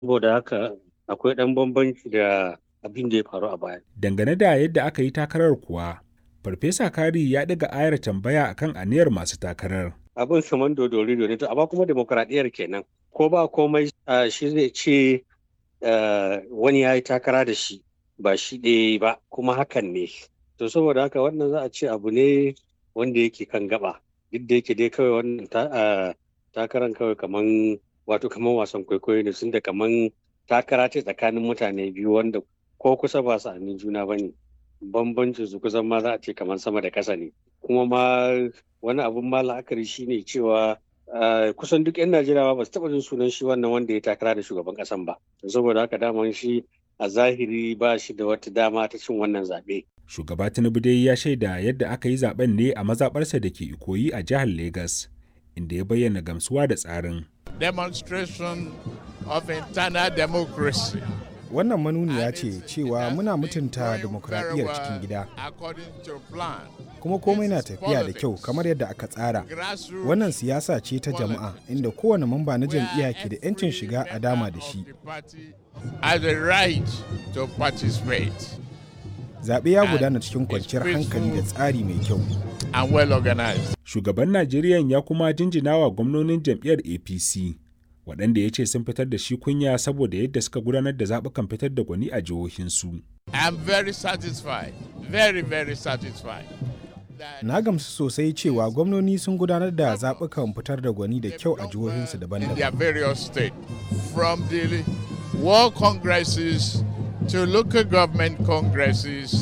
saboda haka akwai ɗan bambanci da abin da ya faru a baya. Dangane da yadda aka yi takarar kuwa, Farfesa Kari ya ɗaga ayar tambaya akan aniyar masu takarar. Abin saman dodori ne to amma kuma demokuraɗiyyar kenan. Ko ba komai shi zai ce wani ya yi takara da shi ba shi ɗaya ba kuma hakan ne. To saboda haka wannan za a ce abu ne wanda yake kan gaba. Duk da yake dai kawai wannan takaran kawai kaman wato kaman wasan kwaikwayo ne sun da kaman takara ce tsakanin mutane biyu wanda ko kusa ba sa'anin juna ba ne. bambancin su kusan ma za a ce kamar sama da ƙasa ne kuma ma wani abun ma la'akari shine cewa kusan duk 'yan najeriya ba su taɓa jin sunan shi wannan wanda ya takara da shugaban ƙasan ba saboda haka daman shi a zahiri ba shi da wata dama ta cin wannan zaɓe. shugaba tinubu dai ya shaida yadda aka yi zaben ne a mazaɓarsa da ke ikoyi a jihar Legas, inda ya bayyana gamsuwa da tsarin demonstration of internal democracy wannan manuniya ce cewa muna mutunta demokradiyyar cikin gida kuma komai na tafiya da kyau kamar yadda aka tsara wannan siyasa ce ta jama'a inda kowane mamba na jam'iyya ke da 'yancin shiga a dama da shi zaɓe ya gudana cikin kwanciyar hankali da tsari mai kyau shugaban najeriya ya kuma jinjina wa gwamnonin jam'iyyar apc waɗanda ya ce sun fitar da shi kunya saboda yadda suka gudanar da zaɓukan fitar da gwani a jihohinsu. I'm very satisfied, very very satisfied. Na gamsu sosai cewa gwamnoni sun gudanar da zaɓukan fitar da gwani da kyau a jihohinsu daban-daban. In their various state, from the world congresses to local government congresses